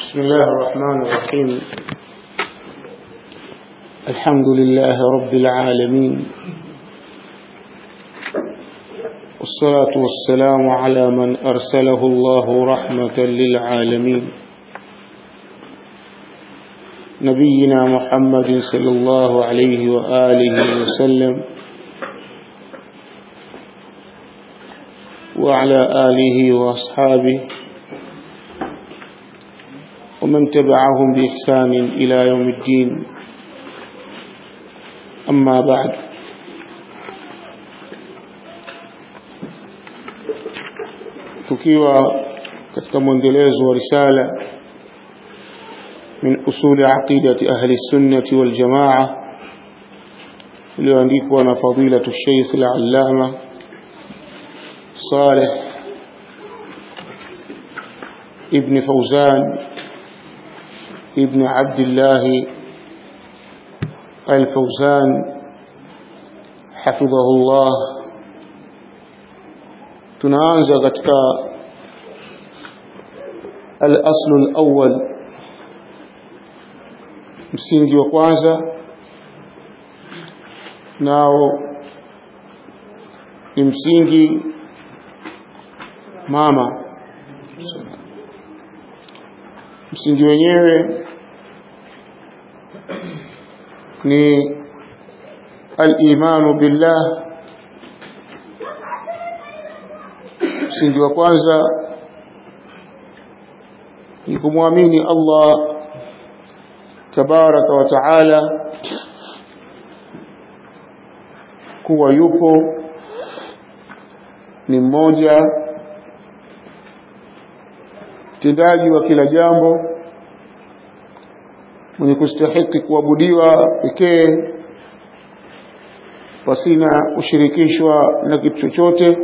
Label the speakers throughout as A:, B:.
A: بسم الله الرحمن الرحيم الحمد لله رب العالمين والصلاة والسلام على من أرسله الله رحمة للعالمين نبينا محمد صلى الله عليه وآله وسلم وعلى آله وأصحابه ومن تبعهم بإحسان إلى يوم الدين أما بعد tukiwa katika mwendelezo wa risala min usuli aqidati ahli sunnati wal jamaa iliyoandikwa na fadilatu Sheikh al-Allama Saleh ibn Fawzan ابن عبد الله الفوزان حفظه الله tunaanza katika al-asl al-awwal msingi wa kwanza nao ni msingi mama msingi wenyewe ni al-imanu billah msingi wa kwanza ni kumwamini Allah tabaraka wa taala kuwa yupo ni mmoja mtendaji wa kila jambo mwenye kustahiki kuabudiwa pekee pasina ushirikishwa na kitu chochote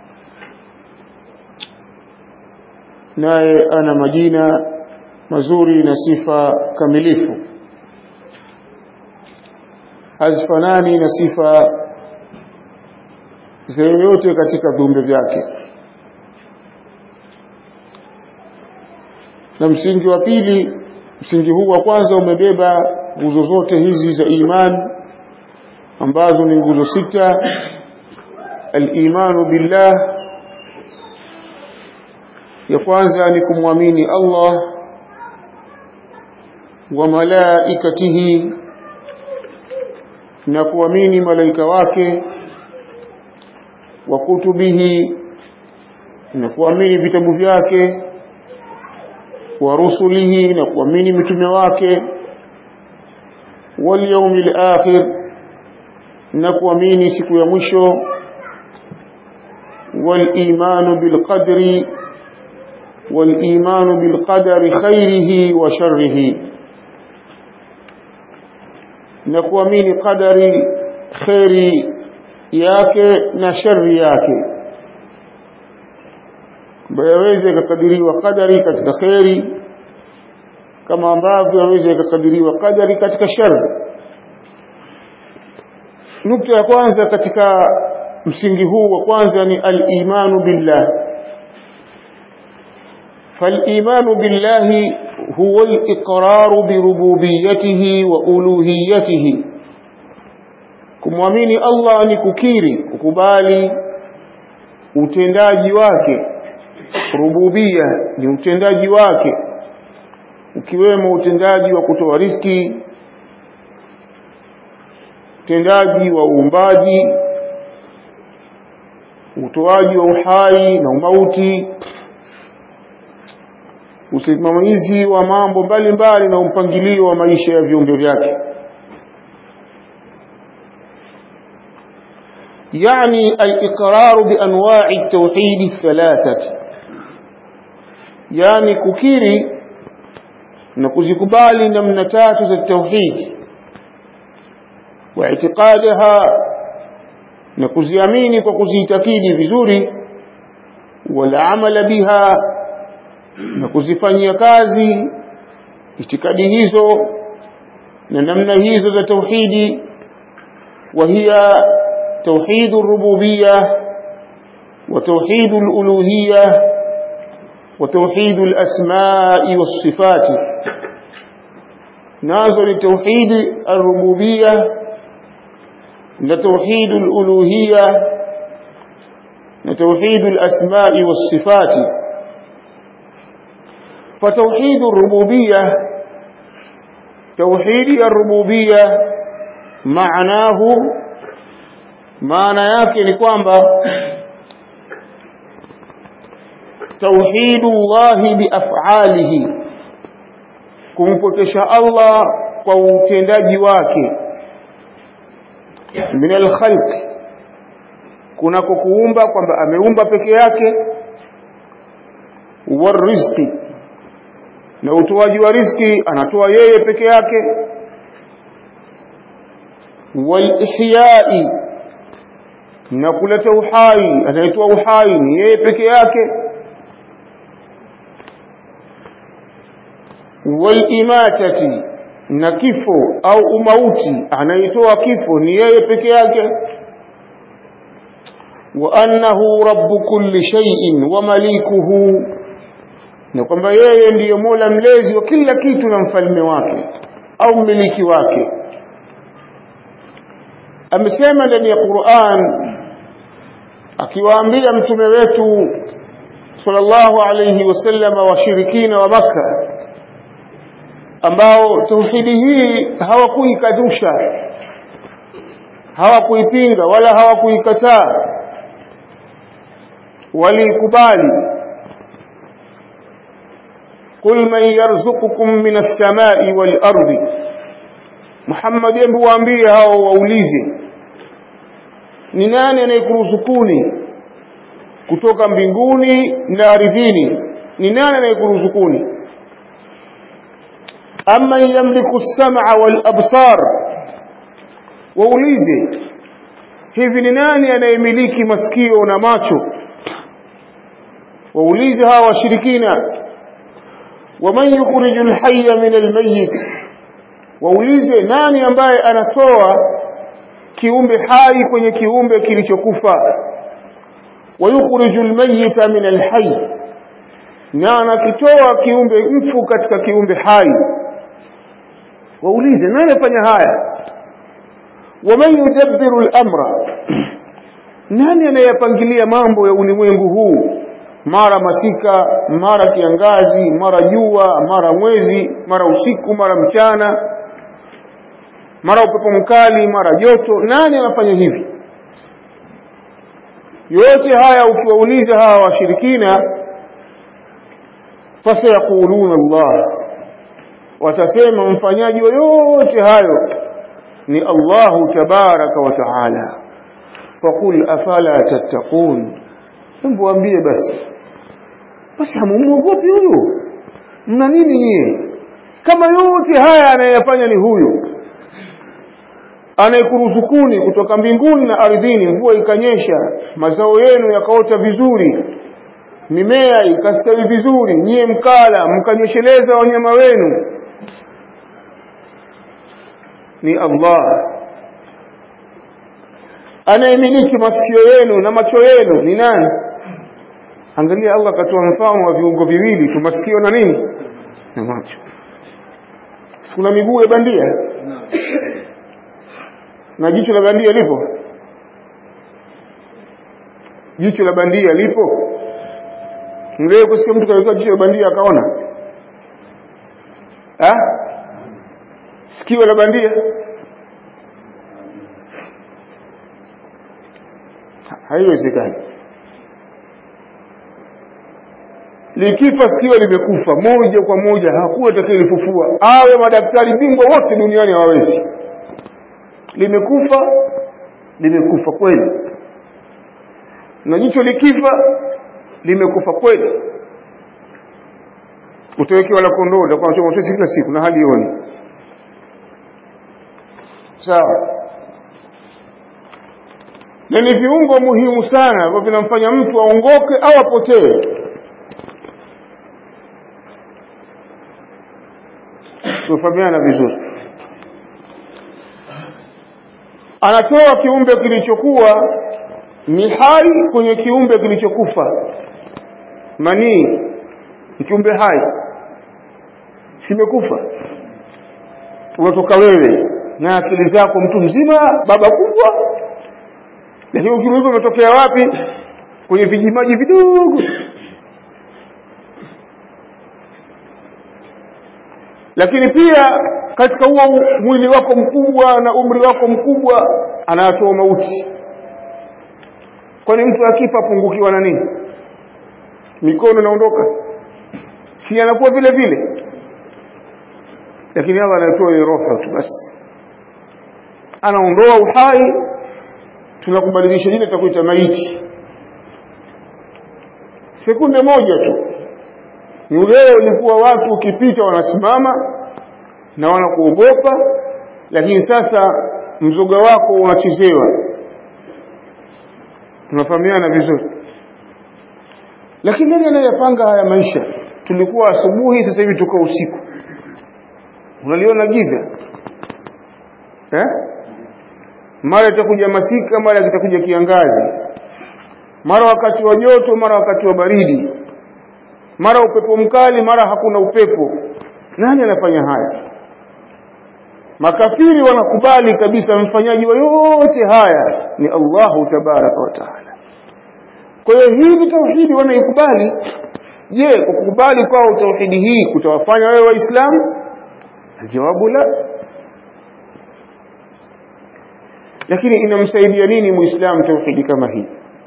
A: naye ana majina mazuri na sifa kamilifu hazifanani na sifa za yoyote katika viumbe vyake na msingi wa pili msingi huu wa kwanza umebeba nguzo zote hizi za imani ambazo ni nguzo sita al-imanu billah ya kwanza ni kumwamini Allah wa malaikatihi na kuamini malaika wake wa kutubihi na kuamini vitabu vyake wa rusulihi na kuamini mitume wake wal yawmil akhir na kuamini siku ya mwisho wal imanu bil qadri wal imanu bil qadari khairihi wa sharrihi na kuamini qadari khairi yake na shari yake ambayo yaweze ikakadiriwa kadari katika kheri kama ambavyo yaweze ikakadiriwa kadari katika shari nukta ya kwanza katika msingi huu wa kwanza ni al-imanu billah فالإيمان بالله هو الإقرار بربوبيته وألوهيته kumwamini Allah ni kukiri kukubali utendaji wake rububia ni utendaji wake ukiwemo utendaji wa kutoa riski utendaji wa uumbaji utoaji wa uhai na umauti usimamizi wa mambo mbalimbali na mpangilio wa maisha ya viumbe vyake يعني الإقرار بأنواع التوحيد الثلاثة يعني ككيري نكوزكبالي نمنتات التوحيد واعتقادها نكوزياميني وكوزيتكيدي vizuri والعمل بها nakuzifanyia kazi itikadi hizo na namna hizo za tauhidi وهي توحيد الربوبية وتوحيد الألوهية وتوحيد الأسماء والصفات نازل توحيد الربوبية لتوحيد الألوهية لتوحيد الأسماء والصفات فتوحيد الربوبية توحيد الربوبية معناه maana yake ni kwamba tauhidullahi biaf'alihi kumpokesha Allah kwa utendaji wake min alkhalq kunako kuumba kwamba ameumba peke yake warizqi na utoaji wa riziki anatoa yeye peke yake walihyai na kuleta uhai anayetoa uhai ni yeye peke yake walimatati na kifo au umauti anayetoa kifo ni yeye peke yake wa annahu rabbu kulli shay'in wa malikuhu na kwamba yeye ndiyo mola mlezi wa kila kitu na mfalme wake au mmiliki wake amesema ndani ya Qur'an akiwaambia mtume wetu sallallahu alayhi wasallam washirikina wa maka ambao tauhidi hii hawakuikadusha hawakuipinga wala hawakuikataa walikubali قل من يرزقكم من السماء والأرض Muhammad hebu waambie hao waulize ni nani anayekuruzukuni kutoka mbinguni na ardhini ni nani anayekuruzukuni amma yamliku as-sam'a wal absar waulize hivi ni nani anayemiliki masikio na macho waulize hawa washirikina waman yukhrijul hayya min al-mayyit waulize nani ambaye anatoa kiumbe hai kwenye kiumbe kilichokufa wayukhrijul mayyita min alhayy na anakitoa kiumbe mfu katika kiumbe hai waulize nani afanya haya waman yudabbiru al-amra nani anayepangilia mambo ya ulimwengu huu mara masika mara kiangazi mara jua mara mwezi mara usiku mara mchana mara upepo mkali mara joto nani anafanya hivi yote haya ukiwauliza hawa washirikina fasayaquluna Allah watasema mfanyaji wa yote hayo ni Allahu tabaraka wa taala faqul afala tattaqun hebu waambie basi basi hamuogopi huyu mna nini nyie kama yote haya anayefanya ni huyu anayekuruzukuni kutoka mbinguni na ardhini mvua ikanyesha mazao yenu yakaota vizuri mimea ikastawi vizuri nyie mkala mkanyesheleza wanyama wenu ni Allah anayemiliki masikio yenu na macho yenu ni nani angalia Allah akatoa mfano wa viungo viwili tu masikio na nini na macho kuna miguu ya bandia na jicho la bandia lipo jicho la bandia lipo mleo kusikia mtu kaweka jicho la bandia akaona ha sikio la bandia haiwezekani likifa sikio limekufa moja kwa moja hakuna atakayelifufua awe madaktari bingwa wote duniani hawawezi limekufa limekufa kweli na jicho likifa limekufa kweli utawekewa la kondoo utakuwa unachoma utesi kila siku na hali ioni sawa na ni viungo muhimu sana ambavyo vinamfanya mtu aongoke au apotee tufahamiana vizuri anatoa kiumbe kilichokuwa ni hai kwenye kiumbe kilichokufa manii kiumbe hai simekufa unatoka wewe na akili zako mtu mzima baba kubwa lakini ukimuuliza umetokea wapi kwenye vijimaji vidogo lakini pia katika huo mwili wako mkubwa na umri wako mkubwa anatoa mauti kwani mtu akifa apungukiwa na nini mikono inaondoka si anakuwa vile vile lakini hapa anatoa ile roho tu basi anaondoa uhai tunakubadilisha jina tutakuita maiti sekunde moja tu leo ilikuwa watu ukipita wanasimama na wanakuogopa lakini sasa mzoga wako unachezewa tunafahamiana vizuri lakini nani anayepanga haya maisha tulikuwa asubuhi sasa hivi tuko usiku unaliona giza eh mara itakuja masika mara kitakuja kiangazi mara wakati wa joto mara wakati wa baridi mara upepo mkali mara hakuna upepo nani anafanya haya makafiri wanakubali kabisa mfanyaji wa yote haya ni Allahu tabaraka wa taala kwa hiyo hii ni tauhidi wanaikubali je kukubali kwao tauhidi hii kutawafanya wewe waislamu jawabu la lakini inamsaidia nini muislamu tauhidi kama hii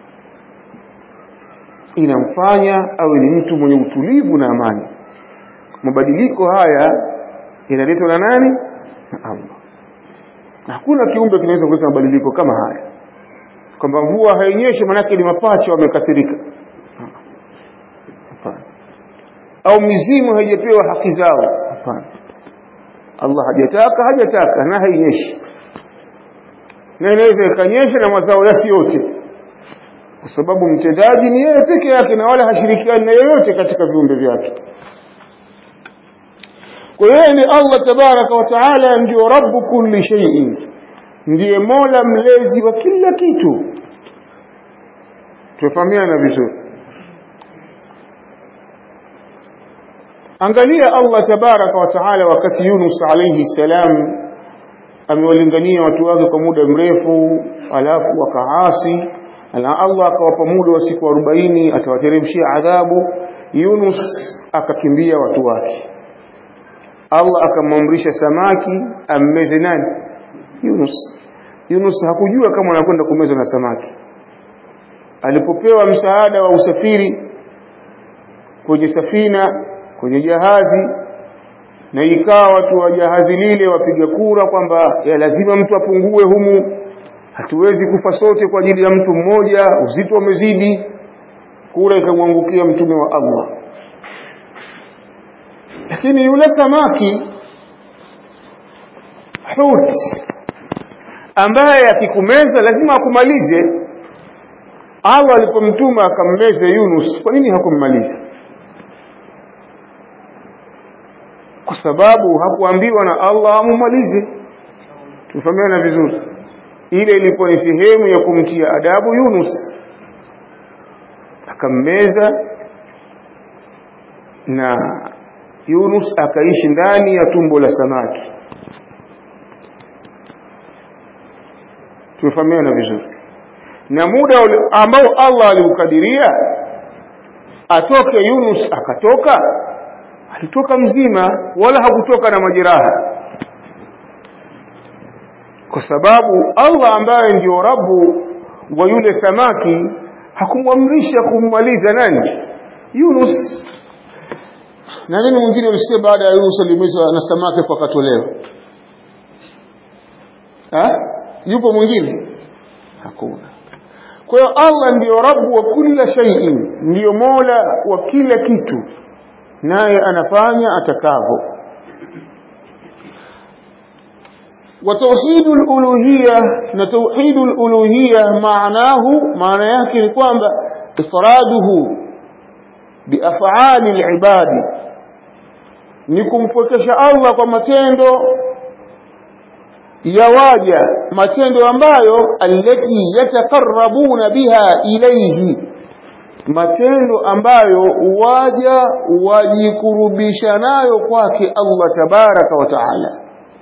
A: inamfanya awe ni mtu mwenye utulivu na amani mabadiliko haya yanaletwa na nani na Allah hakuna kiumbe kinaweza kuleta mabadiliko kama haya kwamba mvua hainyeshi manake ni mapacha wamekasirika hapana au mizimu haijapewa haki zao hapana Allah hajataka hajataka na hainyeshi na inaweza ikanyesha na mazao yasi yote kwa sababu mtendaji ni yeye peke yake na wala hashirikiani na yeyote katika viumbe vyake kwa hiyo ni Allah tabaraka wa taala ndio rabbu kulli shay'in ndiye mola mlezi wa kila kitu tufahamiana vizuri angalia Allah tabaraka wa taala wakati Yunus alayhi salam amewalingania watu wake kwa muda mrefu alafu wakaasi na Allah akawapa muda wa siku 40 atawateremshia adhabu Yunus akakimbia watu wake Allah akamwamrisha samaki ammeze nani Yunus Yunus hakujua kama anakwenda kumezwa na samaki alipopewa msaada wa usafiri kwenye safina kwenye jahazi na ikawa watu wa jahazi lile wapiga kura kwamba ya lazima mtu apungue humu hatuwezi kufa sote kwa ajili ya mtu mmoja uzito umezidi kura ikamwangukia mtume wa Allah lakini yule samaki hut ambaye akikumeza lazima akumalize Allah alipomtuma akammeze Yunus kwa nini hakummaliza kwa sababu hakuambiwa na Allah amumalize tufahamiana vizuri ile ilikuwa ni sehemu ya kumtia adabu Yunus akammeza na Yunus akaishi ndani ya tumbo la samaki tumefahamiana vizuri na muda ambao Allah aliukadiria atoke Yunus akatoka alitoka mzima wala hakutoka na majeraha kwa sababu Allah ambaye ndio Rabu wa yule samaki hakumwamrisha kummaliza nani Yunus na nini mwingine ulisikia baada ya Yunus alimezwa na samaki kwa katolewa ha yupo mwingine hakuna kwa hiyo Allah ndiyo Rabu wa kila shay'in ndiyo Mola wa kila kitu naye anafanya atakavyo وتوحيد الألوهية نتوحيد الألوهية معناه معنى يكن kwamba إفراده بأفعال العباد ni kumpwekesha Allah kwa matendo ya waja matendo ambayo allati yatakarrabuna biha ilayhi matendo ambayo waja wajikurubisha nayo kwake Allah tabaraka wa taala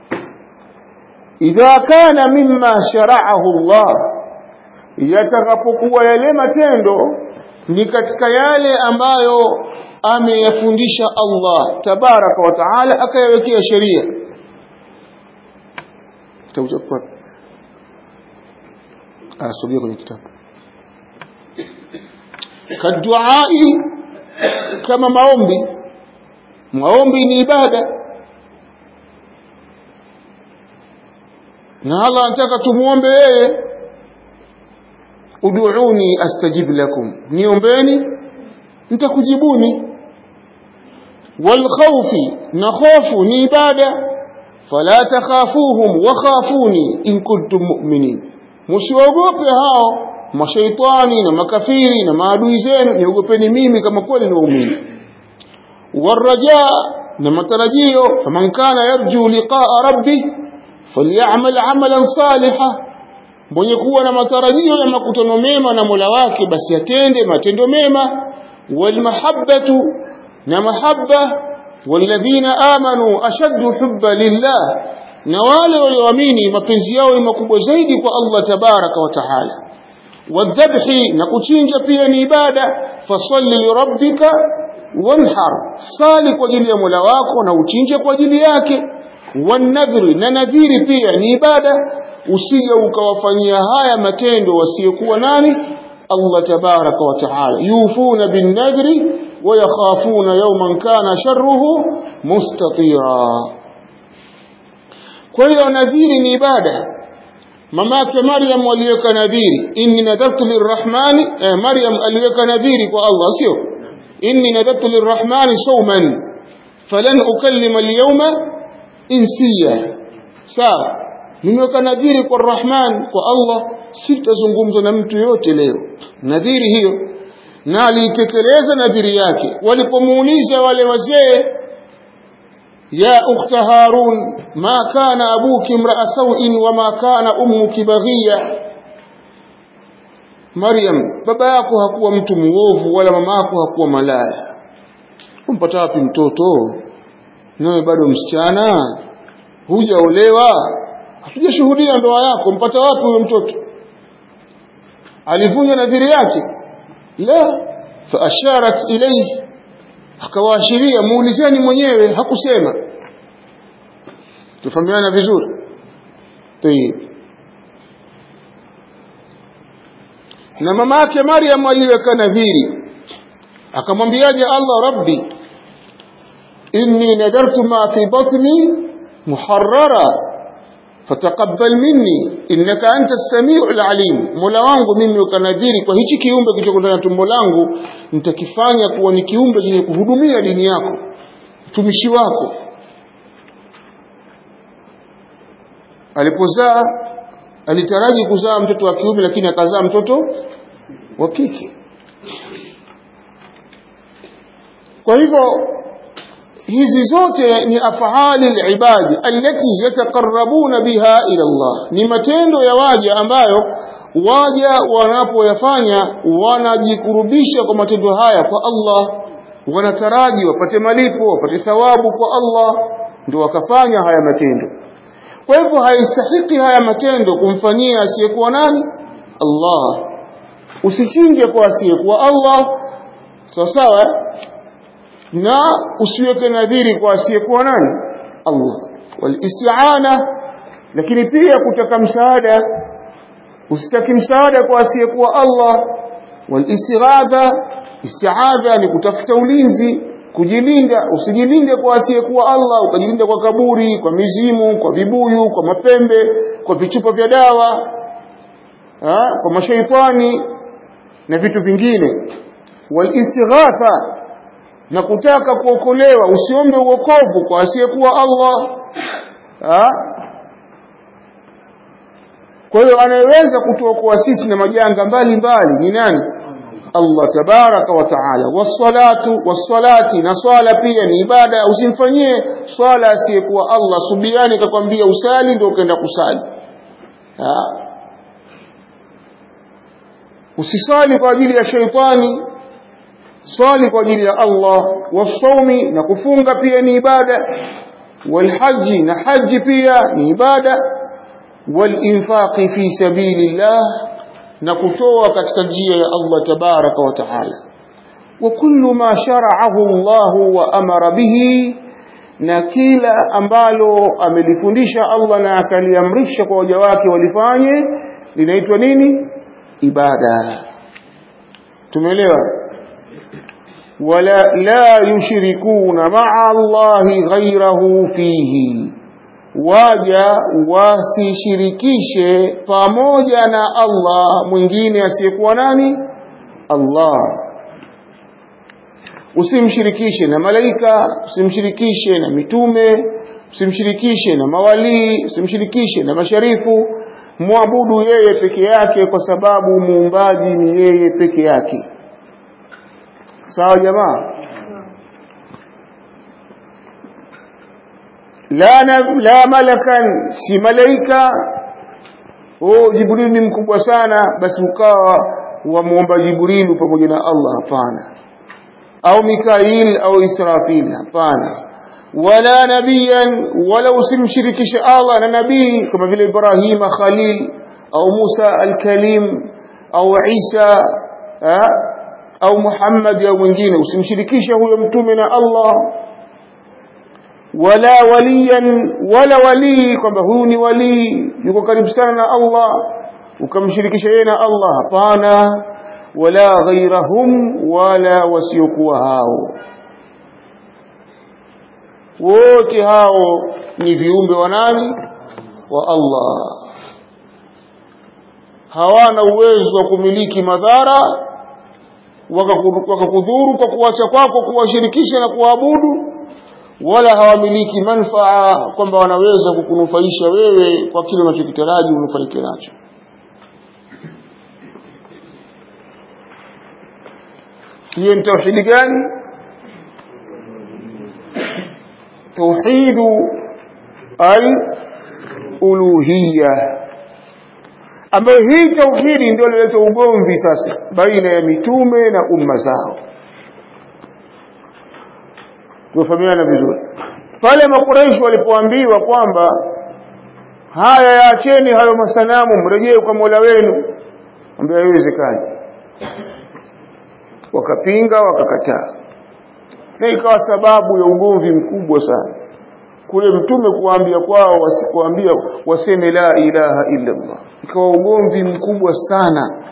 A: idha kana mimma shara'ahu Allah yatakapokuwa yale matendo ni katika yale ambayo ameyafundisha Allah tabaraka wa taala akayawekea sheria kitabu cha kwa asogea kwenye kitabu kaduai kama maombi maombi ni ibada na Allah anataka tumuombe yeye ud'uni astajib lakum niombeni nitakujibuni wal khawfi na khofu ni ibada fala takhafuhum wa khafuni in kuntum mu'minin msiwaogope hao mashaitani na makafiri na maadui zenu niogopeni mimi kama kweli ni waumini waraja na matarajio faman kana yarju liqaa rabbi falyamal amalan saliha mwenye kuwa na matarajio ya makutano mema na Mola wake basi atende matendo mema walmahabbatu na mahabba walladhina amanu ashaddu hubba lillah na wale walioamini mapenzi yao ni makubwa zaidi kwa Allah tabaraka wa taala wadhabhi na kuchinja pia ni ibada fasalli lirabbika wanhar sali kwa ajili ya Mola wako na uchinje kwa ajili yake wanadhri na nadhiri pia ni ibada usije ukawafanyia haya matendo wasiokuwa nani Allah tabaraka wa taala yufuna bin nadri wa yakhafuna yawman kana sharruhu mustatira kwa hiyo nadhiri ni ibada mamake Maryam aliweka nadhiri inni nadartu lirrahmani eh, Maryam aliweka nadhiri kwa Allah sio inni nadartu lirrahmani sawman falan ukallima alyawma insiya sawa nimeweka nadhiri kwa Rahman kwa Allah sitazungumza na mtu yote leo nadhiri hiyo na aliitekeleza nadhiri yake walipomuuliza wale wazee ya ukhta harun ma kana abuki imra'a sawin wa ma kana ummuki baghiya Maryam baba yako hakuwa mtu muovu wala mama yako hakuwa malaya umpata wapi mtoto nawe bado msichana hujaolewa hatujashuhudia ndoa yako mpata wapi huyo mtoto alivunja nadhiri yake la faasharat ilayhi akawaashiria muulizeni mwenyewe hakusema tufahamiana vizuri tayib na mama yake Maryam aliweka nadhiri akamwambiaje Allah rabbi inni nadartu ma fi batni muharrara fataqabbal minni innaka anta as-sami'ul alim mola wangu mimi ukanadhiri kwa hichi kiumbe kilichoko ndani ya tumbo langu nitakifanya kuwa ni kiumbe chenye kuhudumia dini yako mtumishi wako alipozaa alitaraji kuzaa mtoto wa kiume lakini akazaa mtoto wa kike kwa hivyo hizi zote ni afali alibadi allati yataqarrabuna biha ila Allah ni matendo ya waja ambayo waja wanapoyafanya wanajikurubisha kwa matendo haya kwa Allah wanataraji wapate malipo wapate thawabu kwa Allah ndio wakafanya haya matendo kwa hivyo haistahiki haya matendo kumfanyia asiyekuwa nani Allah usichinje kwa asiyekuwa Allah sawa sawa na usiweke nadhiri kwa asiyekuwa nani Allah walisti'ana lakini pia kutaka msaada usitaki msaada kwa asiyekuwa Allah walistighatha isti'adha ni kutafuta ulinzi kujilinda usijilinde kwa asiyekuwa Allah ukajilinda kwa kaburi kwa mizimu kwa vibuyu kwa mapembe kwa vichupa vya dawa ha? kwa mashaitani na vitu vingine walistighatha na kutaka kuokolewa usiombe uokovu kwa asiyekuwa Allah ha? kwa hiyo anayeweza kutuokoa sisi na majanga mbalimbali ni nani Allah tabaraka wa taala wassalatu wassalati na swala pia ni ibada usimfanyie swala asiyekuwa Allah subiani kakwambia usali ndio ukaenda kusali ha? usisali kwa ajili ya sheitani swali kwa ajili ya Allah wasaumi na kufunga pia ni ibada walhaji na haji pia ni ibada walinfaqi fi sabilillah na kutoa katika njia ya Allah tabaraka wa taala wa kullu ma shara'ahu Allah wa amara bihi na kila ambalo amelifundisha Allah na akaliamrisha kwa waja wake walifanye linaitwa nini ibada tumeelewa wala la yushrikuna ma'a Allahi ghayrahu fihi waja wasishirikishe pamoja na Allah mwingine asiyekuwa nani Allah usimshirikishe na malaika usimshirikishe na mitume usimshirikishe na mawalii usimshirikishe na masharifu muabudu yeye peke yake kwa sababu muumbaji ni yeye peke yake sawa jamaa la, la malakan si malaika oh jibril ni mkubwa sana basi ukawa wamuomba jibrilu pamoja na allah hapana au mikail au israfil hapana wala nabiyan wala usimshirikishe allah na nabii kama vile ibrahima khalil au musa alkalim au isa ha? au muhammad au mwingine usimshirikishe huyo mtume na allah wala waliyan wala walii kwamba huyu ni walii yuko karibu sana na Allah ukamshirikisha yeye na Allah hapana wala ghairahum wala wasiokuwa hao wote hao ni viumbe wa nani wa Allah hawana uwezo wa kumiliki madhara wakakudhuru kwa kuacha kwako kuwashirikisha na kuabudu wala hawamiliki manfaa kwamba wanaweza kukunufaisha wewe kwa kile unachokitaraji unufaike nacho hiyo ni tauhidi gani tauhidu al-uluhiyya ambayo hii tauhidi ndio ilileta ugomvi sasa baina ya mitume na umma zao tufahamiana vizuri pale makuraishi walipoambiwa kwamba haya yaacheni hayo masanamu mrejee kwa Mola wenu ambia haiwezekani wakapinga wakakataa na ikawa sababu ya ugomvi mkubwa sana kule mtume kuambia kwao wasikuambia waseme la ilaha illa Allah ikawa ugomvi mkubwa sana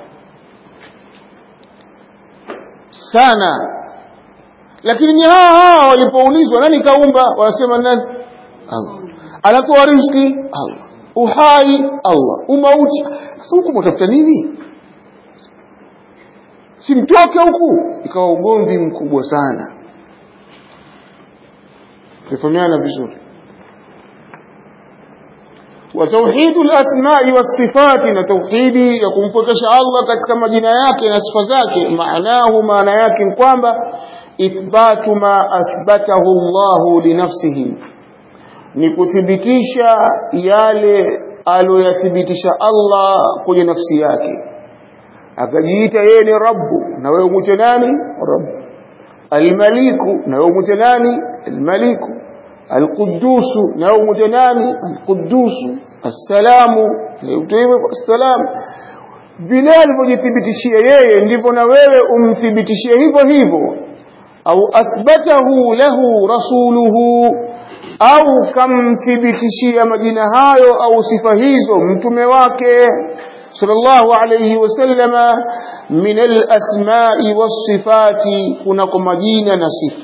A: sana lakini ni hawa hawa walipoulizwa nani kaumba wanasema nani Allah anatoa riziki Allah uhai Allah umauti sasa huku mtafuta nini simtoke huku ikawa ugomvi mkubwa sana tufahamiana vizuri وتوحيد الأسماء والصفات نتوحيد يكون فكش الله katika majina yake na sifa zake maanahu maana yake kwamba إثبات ما أثبته الله لنفسه ni kuthibitisha yale aliyothibitisha Allah kwenye nafsi yake akajiita yeye ni rabbu na wewe umwite nani rabbu almaliku na wewe umwite nani almaliku alqudusu na wewe umwite nani alqudusu assalamu na wewe assalam vile alivyojithibitishia yeye ndivyo na wewe umthibitishie hivyo hivyo au athbatahu lahu rasuluhu au kamthibitishia majina hayo au sifa hizo mtume wake sallallahu alayhi wasallama min alasma'i wasifati kunako majina na sifa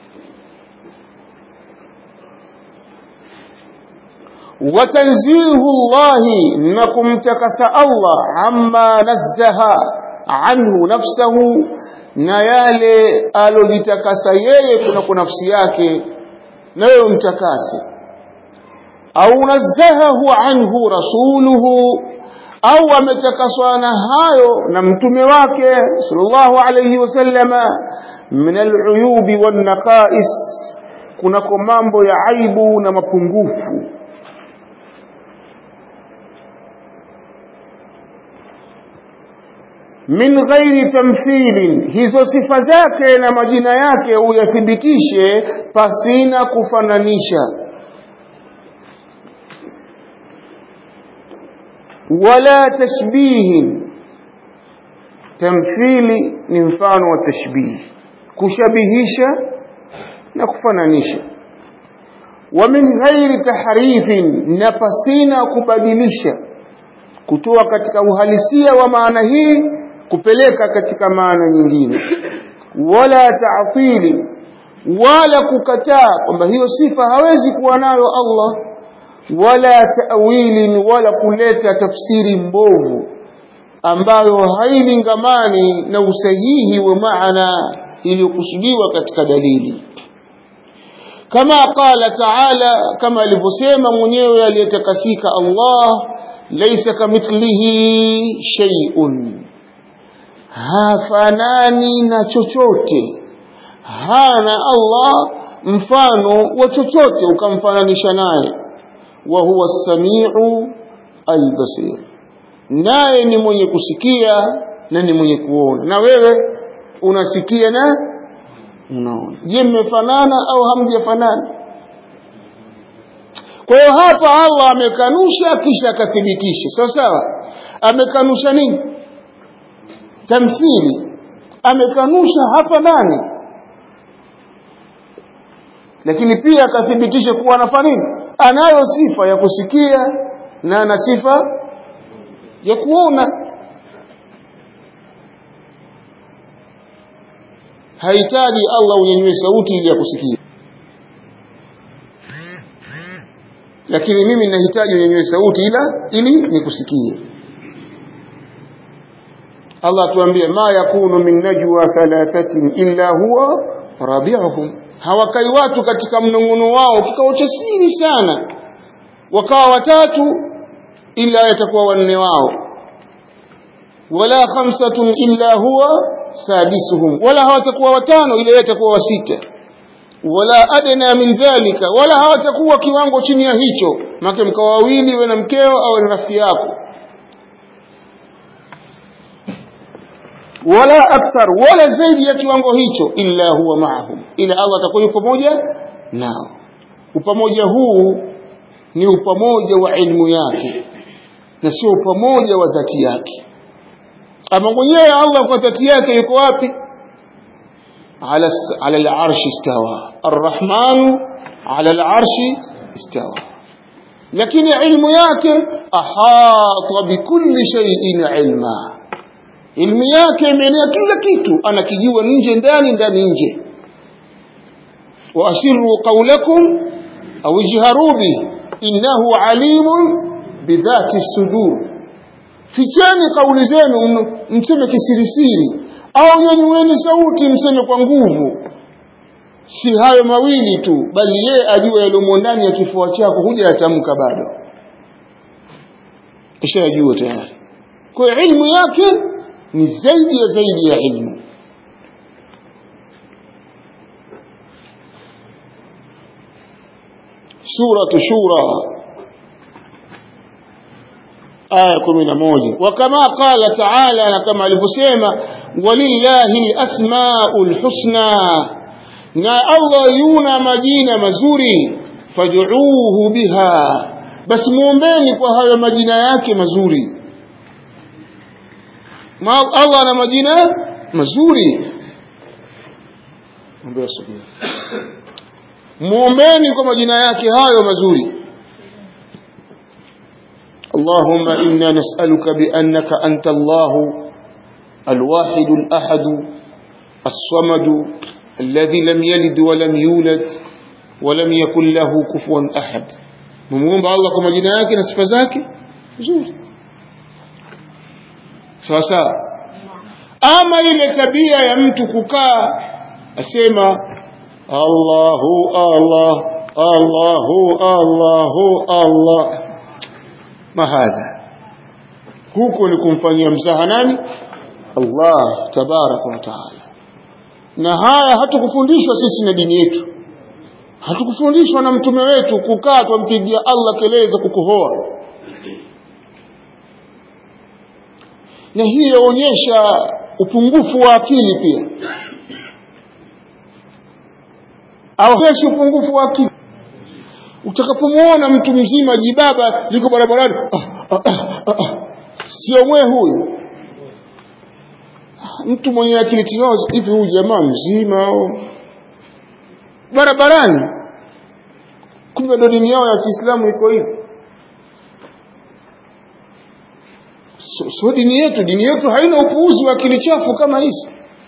A: وتنزيه الله نكم تكس الله عما نزه عنه نفسه na yale alojitakasa yeye kunako nafsi yake nayo mtakase au nazahahu anhu rasuluhu au ametakaswa na hayo na mtume wake sallallahu alayhi wasallama min aluyubi wan naqais kunako mambo ya aibu na mapungufu min ghairi tamthilin hizo sifa zake na majina yake uyathibitishe pasina kufananisha wala tashbihin tamthili ni mfano wa tashbih kushabihisha na kufananisha wa min ghairi tahrifin na pasina kubadilisha kutoa katika uhalisia wa maana hii kupeleka katika maana nyingine wala ta'tili wala kukataa kwamba hiyo sifa hawezi kuwa nayo Allah wala ta'wilin wala kuleta tafsiri mbovu ambayo hailingamani na usahihi wa maana iliyokusudiwa katika dalili kama qala ta'ala kama alivyosema mwenyewe aliyetakasika Allah laysa kamithlihi shay'un hafanani na chochote hana Allah mfano wa chochote ukamfananisha naye wa huwa as-sami'u al-basir naye ni mwenye kusikia na ni mwenye kuona na wewe unasikia na unaona je mmefanana au hamjafanana kwa hiyo hapa Allah amekanusha kisha akathibitisha sawa sawa amekanusha nini tamthili amekanusha hapa nani lakini pia akathibitisha kuwa anafanya nini anayo sifa ya kusikia na ana sifa ya kuona hahitaji Allah unyanyue sauti ili akusikie lakini mimi ninahitaji unyanyue sauti ila ili nikusikie Allah tuambie ma yakunu min najwa thalathatin illa huwa rabi'uhum hawakai watu katika mnong'ono wao kikao cha siri sana wakawa watatu ila yatakuwa wanne wao wala khamsatun illa huwa sadisuhum wala hawatakuwa watano ila yatakuwa wasita wala adna min dhalika wala hawatakuwa kiwango chini ya hicho make mkawa wawili wewe na mkeo au na rafiki yako wala akthar wala zaidi ya kiwango hicho illa huwa maahum ila Allah atakuwa yupo pamoja nao upamoja huu ni upamoja wa ilmu yake na sio upamoja wa dhati yake ama mwenyewe Allah kwa dhati yake yuko wapi على على العرش استوى الرحمن على العرش استوى لكن علم yake ahata bikulli shay'in ilma ilmu yake imeenea kila kitu anakijua nje ndani ndani nje waasirru qawlakum au ijharu bi innahu alimun bidhati sudur ficheni kauli zenu mseme kisirisiri au nyanyueni sauti mseme kwa nguvu si hayo mawili tu bali yeye ajua yaliyomo ndani ya kifua chako huja yatamka bado ishajua tayari kwa hiyo ilmu yake ni zaidi ya zaidi ya ilmu suratu shura aya kumi na moja wakama qala taala na kama alivyosema walillahi lasmau lhusna na allah yuna majina mazuri fad'uuhu biha basi muombeni kwa hayo majina yake mazuri Ma allah ana majina mazuri muombeni kwa majina yake hayo mazuri اللهم إنا نسألك بأنك أنت الله الواحد الأحد الصمد الذي لم يلد ولم يولد ولم يكن له كفوا أحد مموم الله كما جناك نسف ذاك زور sawa sawa ama ile tabia ya mtu kukaa asema Allahu Allah Allahu Allahu Allah mahadha huko ni kumfanyia mzaha nani Allah tabaraka wa taala na haya hatukufundishwa sisi na dini yetu hatukufundishwa na mtume wetu kukaa twampigia Allah kelele za kukohoa na hii yaonyesha upungufu wa akili pia aonyesha upungufu wa akili utakapomwona mtu mzima jibaba liko barabarani ah, ah, ah, ah, ah. sio mwe huyu mtu mwenye akili timamu hivi huyu jamaa mzima au barabarani kumbe ndo dini yao ya kiislamu iko hivi so, so dini yetu dini yetu haina upuuzi wa akili chafu kama hizi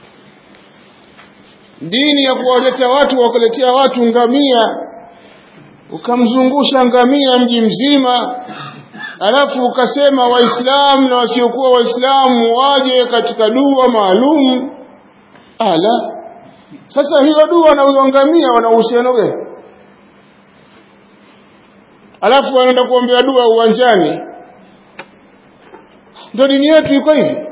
A: dini ya kuwaletea watu wakaletea watu ngamia ukamzungusha ngamia mji mzima alafu ukasema waislamu na wasiokuwa waislamu waje katika dua maalum ala sasa hiyo dua na huyo ngamia wana uhusiano gani alafu wanaenda kuombea dua uwanjani ndio dini yetu iko hivi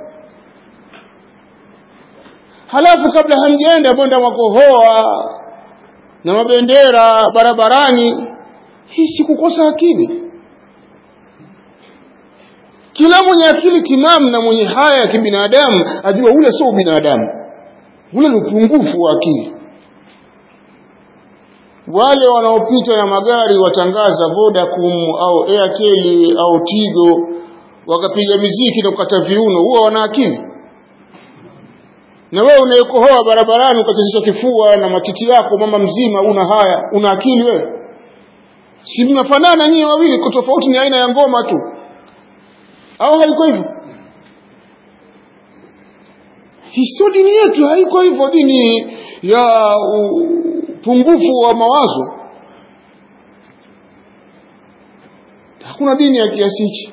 A: halafu kabla hamjaenda mwenda mwakohoa na mabendera barabarani hii si kukosa akili kila mwenye akili timamu na mwenye haya ya kibinadamu ajua ule sio binadamu ule ni upungufu wa akili wale wanaopita na magari watangaza Vodacom au Airtel au Tigo wakapiga miziki na kukata viuno huwa wana akili na wewe unayekohoa barabarani ukachezesha kifua na matiti yako mama mzima una haya una akili wewe si mnafanana nyinyi wawili kwa tofauti ni aina ya ngoma tu au haiko hivyo hiso dini yetu haiko hivyo dini ya upungufu wa mawazo hakuna dini ya kiasi hichi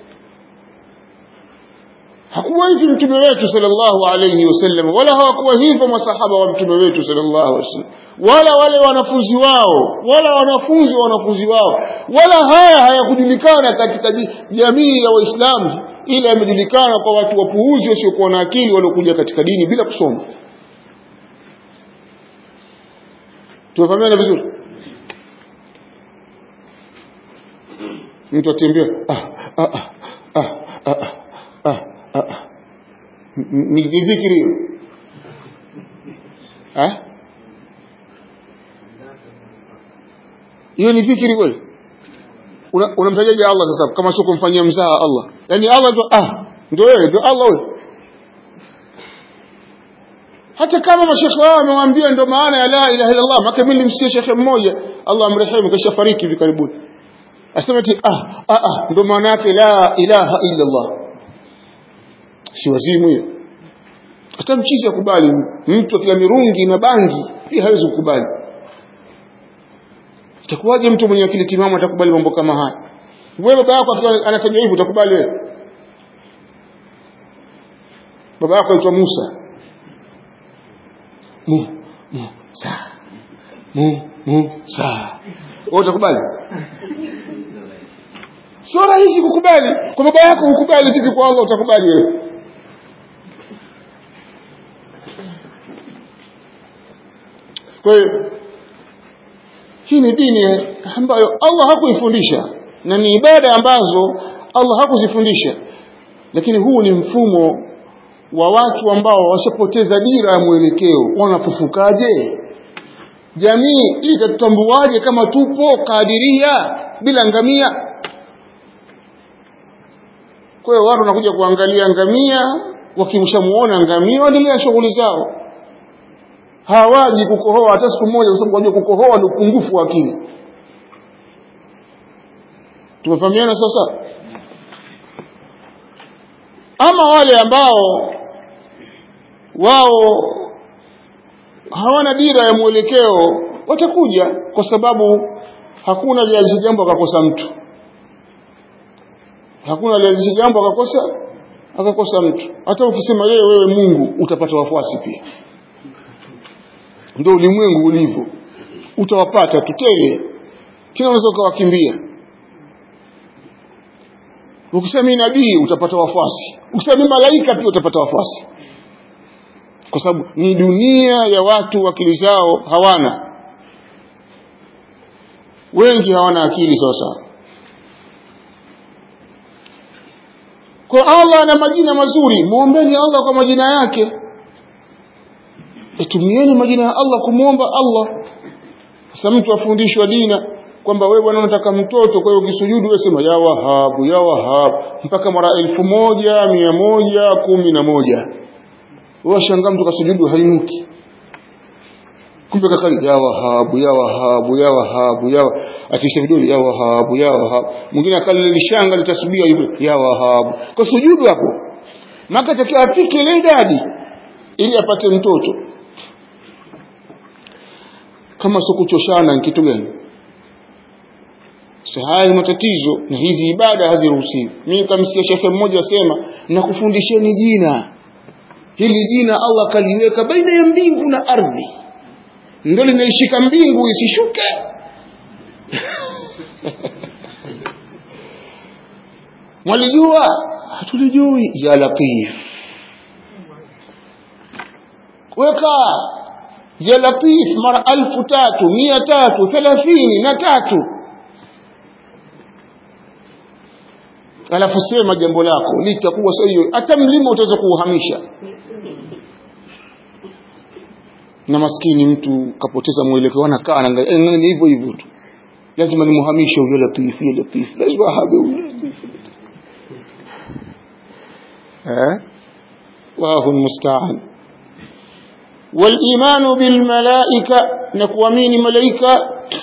A: hakuwa hivi mtume wetu sallallahu alayhi wasallam wala hawakuwa hivyo masahaba wa mtume wetu sallallahu alayhi wasallam wala wale wanafunzi wao wala wanafunzi wa wanafunzi wao wala haya hayakujulikana katika jamii ya waislamu ila yamejulikana kwa watu wapuuzi wasiokuwa na akili waliokuja katika dini bila kusoma tumefahamiana vizuri mtu atembea ah, ah, ah, ah, ah, ah, ah, ah. ni dhikiri hiyo eh? hiyo ni dhikiri kweli unamtajaje una Allah sasa kama sio kumfanyia mzaha Allah yani Allah ndio ah ndio wewe ndio Allah wewe hata kama mashekhe wao wamewambia ndio maana ya la ilaha illa Allah maka mimi nilimsikia shekhe mmoja Allah amrehemu kisha fariki hivi karibuni asema ati ah ah ah ndio maana yake la ilaha illa Allah si wazimu hiyo hata mchizi akubali mtu akila mirungi na bangi pia hawezi kukubali itakuwaje mtu mwenye akili timamu atakubali mambo kama haya wewe baba yako akiwa anafanya hivyo utakubali wewe baba yako aitwa Musa mu mu sa mu mu sa wewe utakubali sio rahisi kukubali kwa baba yako ukubali vipi kwa Allah utakubali wewe kwa hiyo hii ni dini ambayo Allah hakuifundisha na ni ibada ambazo Allah hakuzifundisha lakini huu ni mfumo wa watu ambao washapoteza dira ya mwelekeo wanafufukaje jamii itatutambuaje kama tupo kadiria bila ngamia kwa hiyo watu wanakuja kuangalia ngamia wakimshamuona ngamia waendelea shughuli zao hawaji kukohoa hata siku moja kwa sababu wajua kukohoa ni upungufu wa akili tumefahamiana sasa ama wale ambao wao hawana dira ya mwelekeo watakuja kwa sababu hakuna lianzisha jambo akakosa mtu hakuna lianzisha jambo akakosa akakosa mtu hata ukisema yeye wewe Mungu utapata wafuasi pia ndio ulimwengu ulivyo utawapata tutele kila unaweza ukawakimbia ukisema mimi nabii utapata wafuasi ukisema mimi malaika pia utapata wafuasi kwa sababu ni dunia ya watu akili zao hawana wengi hawana akili sawa sawa kwa Allah ana majina mazuri muombeni Allah kwa majina yake tumieni majina ya Allah kumwomba Allah sasa mtu afundishwa dina kwamba wewe bwana unataka mtoto kwa hiyo ukisujudu wewe sema ya wahabu ya wahabu mpaka mara elfu moja mia moja kumi na moja wewe shangaa mtu kasujudu hainuki kumbe kakali ya wahabu ya wahabu ya wahabu ya atisha vidole ya wahabu ya wahabu mwingine akali lishanga litasubia hivyo ya wahabu kwa sujudu hapo maka takiwa afike ile idadi ili apate mtoto kama sio kuchoshana ni kitu gani so haya matatizo na hizi ibada haziruhusiwi mimi kamsikia shekhe mmoja asema nakufundisheni jina hili jina Allah kaliweka baina ya mbingu na ardhi ndio linaishika mbingu isishuke mwalijua hatulijui ya latif weka ya latif mara alfu tatu mia tatu thelathini na tatu alafu sema jambo lako litakuwa sahihi hata mlima utaweza kuuhamisha na maskini mtu kapoteza mwelekeo anakaa anaangalia ni hivyo hivyo tu lazima nimuhamishe huyo latif huyo latif lazima habe huyo latif eh wallahu almusta'an والايمان بالملائكه نكوامين ملائكه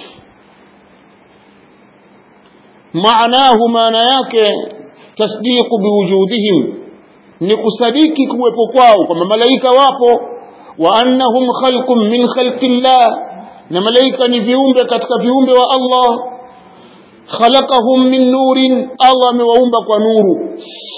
A: معناه maana yake tasdiqu biwujudihim ni kusadiki kuwepo kwao kwamba malaika wapo wa annahum khalqun min khalqillah na malaika ni viumbe katika viumbe wa Allah khalaqahum min nurin Allah amewaumba kwa nuru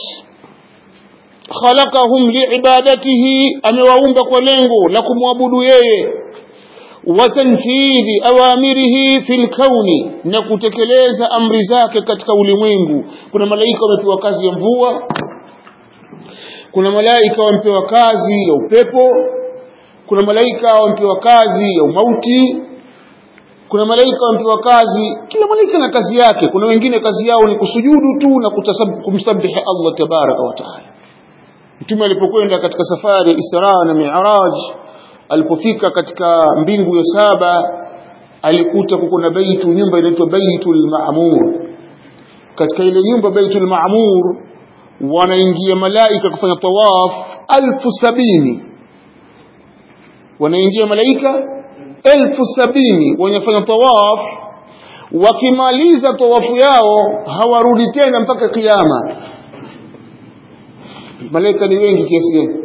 A: khalaqahum liibadatihi amewaumba kwa lengo la kumwabudu yeye wa tanfidhi awamirihi fil kauni na kutekeleza amri zake katika ulimwengu kuna malaika wamepewa kazi ya mvua kuna malaika wamepewa kazi ya upepo kuna malaika wamepewa kazi ya umauti kuna malaika wamepewa kazi kila malaika na kazi yake kuna wengine kazi yao ni kusujudu tu na kumsabihi Allah tabaraka wa taala mtume alipokwenda katika safari ya Isra na Mi'raj alipofika katika mbingu ya saba alikuta kuna baitu nyumba inaitwa Baitul Ma'mur katika ile nyumba Baitul Ma'mur wanaingia malaika kufanya tawaf alfu sabini wanaingia malaika elfu sabini wanafanya tawaf wakimaliza tawafu yao hawarudi tena mpaka kiyama malaika ni wengi kiasi gani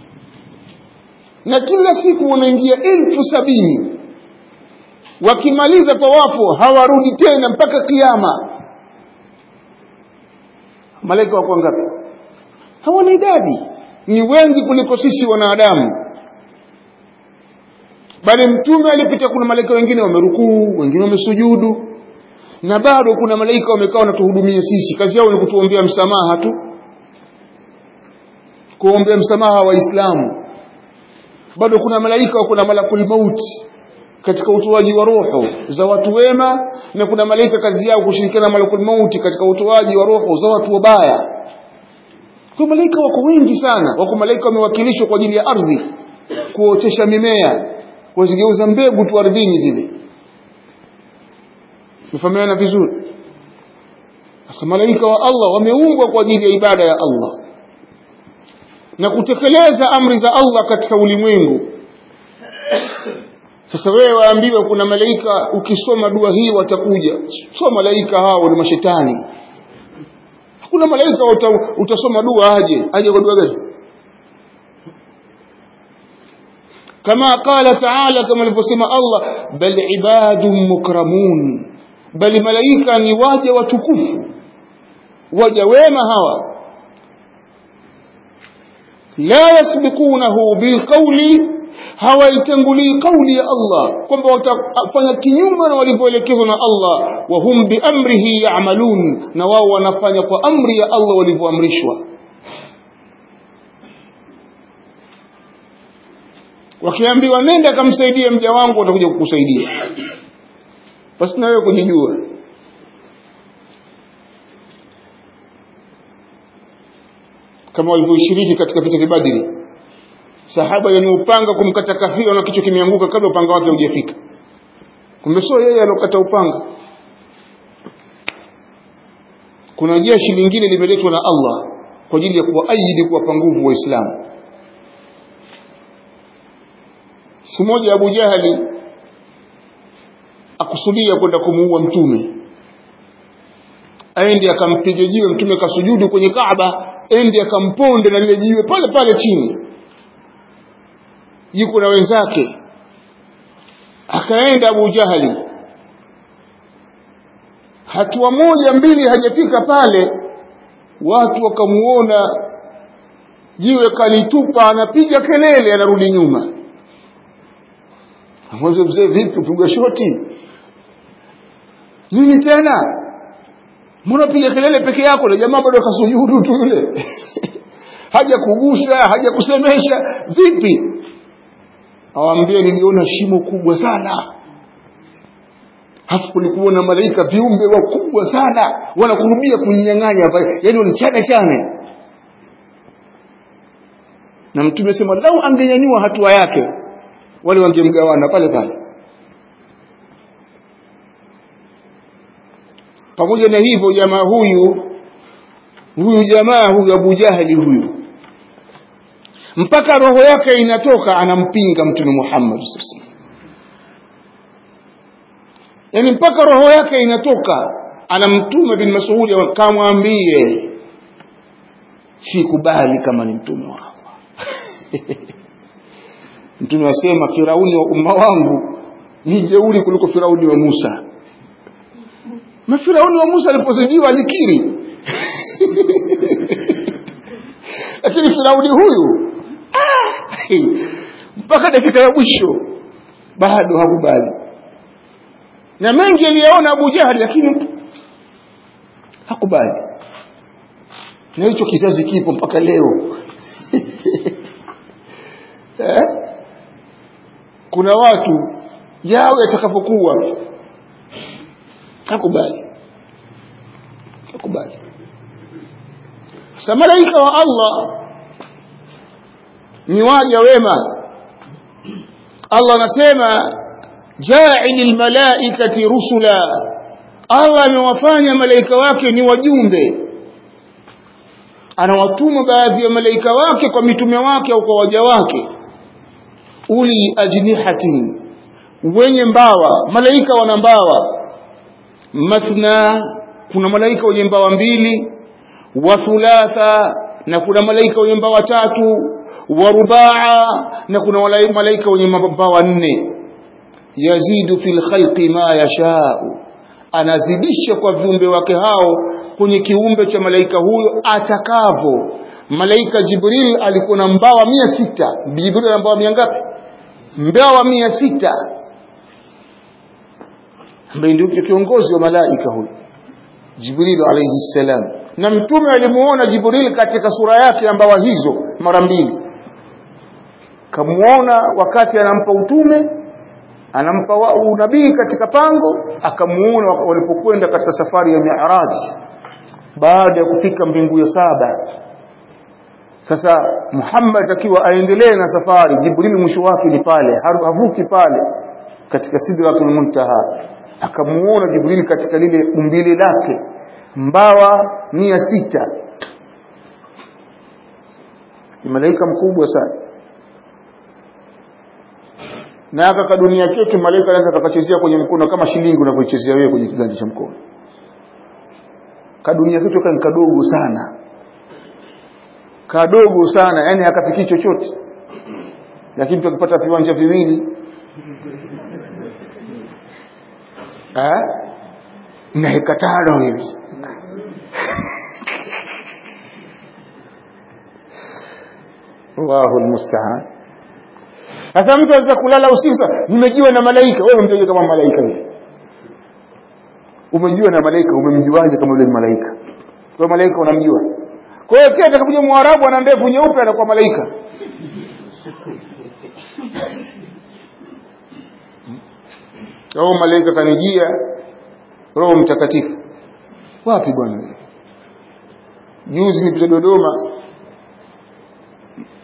A: na kila siku wanaingia elfu sabini wakimaliza tawafu hawarudi tena mpaka kiyama malaika wako ngapi hawana idadi ni wengi kuliko sisi wanadamu bali mtume alipita kuna malaika wengine wamerukuu wengine wamesujudu na bado kuna malaika wamekaa wanatuhudumia sisi kazi yao ni kutuombea msamaha tu kuombea msamaha waislamu bado kuna malaika kuna malakul mauti katika utoaji wa roho za watu wema na kuna malaika kazi yao kushirikiana na malakul mauti katika utoaji wa roho za watu wabaya kwa malaika wako wengi sana wako malaika wamewakilishwa kwa ajili ya ardhi kuotesha mimea kuzigeuza mbegu tu ardhini zile mfahamiana vizuri sasa malaika wa Allah wameumbwa kwa ajili ya ibada ya Allah na kutekeleza amri za Allah katika ulimwengu sasa wewe waambiwe kuna malaika ukisoma dua hii watakuja sio malaika hao ni mashetani hakuna malaika uta, utasoma dua aje aje kwa dua gani kama qala taala kama alivyosema Allah bal ibadun mukramun bali malaika ni waja watukufu waja wema hawa la yasbiqunahu bilqawli hawaitangulii kauli ya Allah kwamba watafanya kinyume na walivyoelekezwa na Allah wa hum biamrihi ya'malun na wao wanafanya kwa amri ya Allah walivyoamrishwa wakiambiwa nenda kamsaidie mja wangu watakuja kukusaidia basi na wewe kujijua kama walivyoshiriki katika vita vya Badri sahaba yenye upanga kumkata kafiri na kichwa kimeanguka kabla upanga wake hujafika kumbe sio yeye alokata upanga kuna jeshi lingine limeletwa na Allah kwa ajili ya kuwaajidi kuwapa nguvu waislamu siku moja Abu Jahali akusudia kwenda kumuua mtume aende akampiga jiwe mtume kasujudu kwenye Kaaba ende akamponde na lile jiwe pale pale chini yuko na wenzake akaenda Abu Jahali hatua moja mbili hajafika pale watu wakamuona jiwe kalitupa anapiga kelele anarudi nyuma amwambia mzee vipi piga shoti nini tena mbona piga kelele peke yako na jamaa bado kasujudu tu yule haja kugusa haja kusemesha vipi awambie niliona shimo kubwa sana hapo kulikuwa na malaika viumbe wakubwa sana wanakurubia kunyang'anya yaani walichane chane na mtume sema lau angenyanyua hatua yake wale wangemgawana pale pale pamoja na hivyo jamaa huyu huyu jamaa huyu Abu Jahali huyu mpaka roho yake inatoka anampinga mtume Muhammad sallallahu yani mpaka roho yake inatoka anamtuma bin Mas'ud akamwambie sikubali kama ni mtume wa Allah mtume asema Firauni wa umma wangu ni jeuri kuliko Firauni wa Musa na Firauni wa Musa alipozidiwa alikiri lakini Firauni huyu mpaka dakika ya mwisho bado hakubali na mengi aliyaona Abu Jahali lakini hakubali na hicho kizazi kipo mpaka leo eh? kuna watu yao yatakapokuwa hakubali hakubali sasa malaika wa Allah ni waja wema Allah anasema ja'il almalaikati rusula Allah amewafanya malaika wake ni wajumbe anawatuma baadhi ya malaika wake kwa mitume wake au kwa waja wake uli ajnihatin wenye mbawa malaika wana mbawa mathna kuna malaika wenye mbawa mbili wa thulatha na kuna malaika wenye mbawa tatu wa rubaa na kuna malaika wenye mbawa nne yazidu fil khalqi ma yashau anazidisha kwa viumbe wake hao kwenye kiumbe cha malaika huyo atakavyo malaika jibril alikuwa na mbawa mia sita jibril ana mbawa mia ngapi mbawa mia sita ambaye ndio kiongozi wa malaika huyo jibril alayhi salam na mtume alimuona jibril katika sura yake ya mbawa hizo mara mbili kamuona wakati anampa utume anampa unabii katika pango akamuona walipokwenda katika safari ya mi'raj baada ya kufika mbingu ya saba sasa Muhammad akiwa aendelee na safari Jibril mwisho wake ni pale havuki pale katika sidratul muntaha akamuona Jibril katika lile umbile lake mbawa mia sita ni malaika mkubwa sana na aka kadunia ketu malaika anaweza kakachezea kwenye mkono kama shilingi unavyochezea wewe kwenye kiganja cha mkono kadunia ketu kan kadogo sana kadogo sana yani hakafikii chochote lakini tukipata viwanja viwili eh na heka tano hivi Allahu almusta'an sasa mtu anaweza kulala usiku nimejiwa na malaika wewe umemjua kama malaika wewe umejiwa na malaika umemjuaje kama yule malaika kwa malaika unamjua kwa hiyo pia atakapokuja mwarabu ana ndevu nyeupe anakuwa malaika au malaika kanijia roho mtakatifu wapi bwana juzi nipita dodoma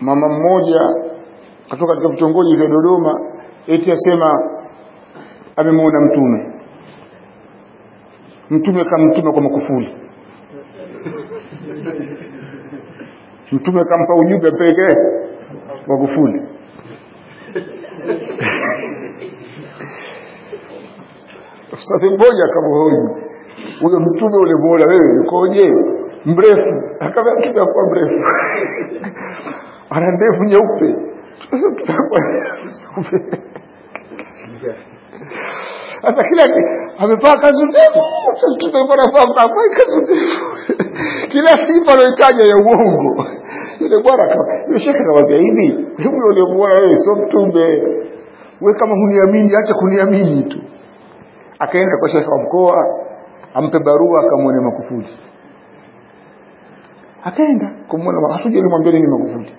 A: mama mmoja kutoka katika vitongoji vya Dodoma eti asema amemwona mtume mtume kamtuma kwa makufuli mtume kampa ujumbe apelekee Magufuli Ustadhi mmoja akamhoji huyo mtume ulimuona wewe ukoje mrefu akamwambia mtume hakuwa mrefu ana ndevu nyeupe sasa kila amevaa kanzu ndefu mtume mbona vaa kanzu ndefu kila sifa anayotaja ya uongo yule bwana yule shekhe akamwambia hivi huyo ulimuona wewe sio mtume wewe kama huniamini acha kuniamini tu akaenda kwa shekhe wa mkoa ampe barua akamwone Magufuli akaenda kumwona hatuja alimwambia nini Magufuli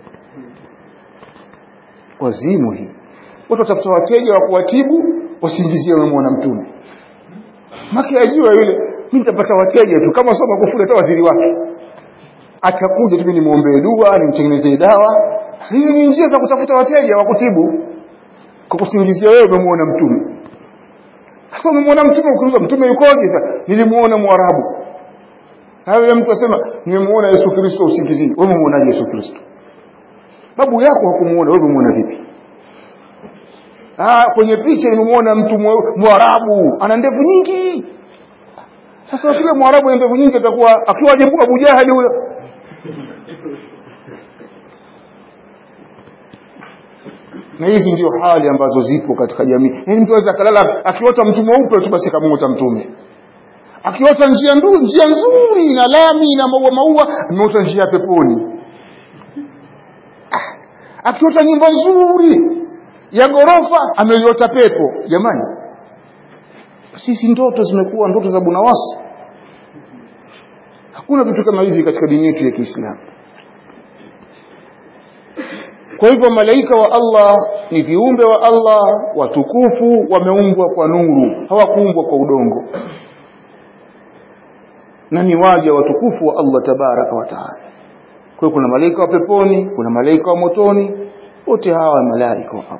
A: wazimu hii watu watafuta wateja wa kuwatibu wasingizie wamemwona mtume maki ajua yule mimi nitapata wateja tu kama sio Magufuli hata waziri wake atakuja tu nimwombee dua nimtengenezee dawa hizi ni njia za kutafuta wateja wa kutibu kwa kusingizia wewe umemwona mtume sasa umemwona mtume ukiuliza mtume yukoje sasa nilimuona mwarabu hayo mtu asema nimemuona Yesu Kristo usingizini wewe umemuonaje Yesu Kristo babu yako hakumuona wewe umemuona vipi ah kwenye picha nimemuona mtu mwarabu ana ndevu nyingi sasa kile mwarabu ana ndevu nyingi atakuwa akiwa ajabu Abu Jahali huyo na hizi ndio hali ambazo zipo katika jamii yaani mtu aweza akalala akiota mtu mweupe tu basi kamuota mtume akiota njia ndu, njia nzuri na lami na maua maua ameota njia ya peponi ah, akiota nyumba nzuri ya ghorofa ameiota pepo jamani sisi ndoto zimekuwa ndoto za bunawasi hakuna vitu kama hivi katika dini yetu ya Kiislamu kwa hivyo malaika wa Allah ni viumbe wa Allah watukufu wameumbwa kwa nuru hawakuumbwa kwa udongo na ni waja watukufu wa Allah tabaraka wa taala kwa hiyo kuna malaika wa peponi kuna malaika wa motoni wote hawa malaika wa Allah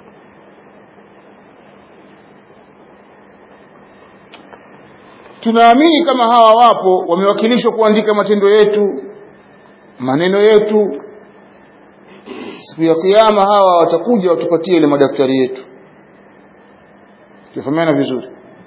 A: tunaamini kama hawa wapo wamewakilishwa kuandika matendo yetu maneno yetu siku ya kiyama hawa watakuja watupatie ile madaftari yetu tufahamiana vizuri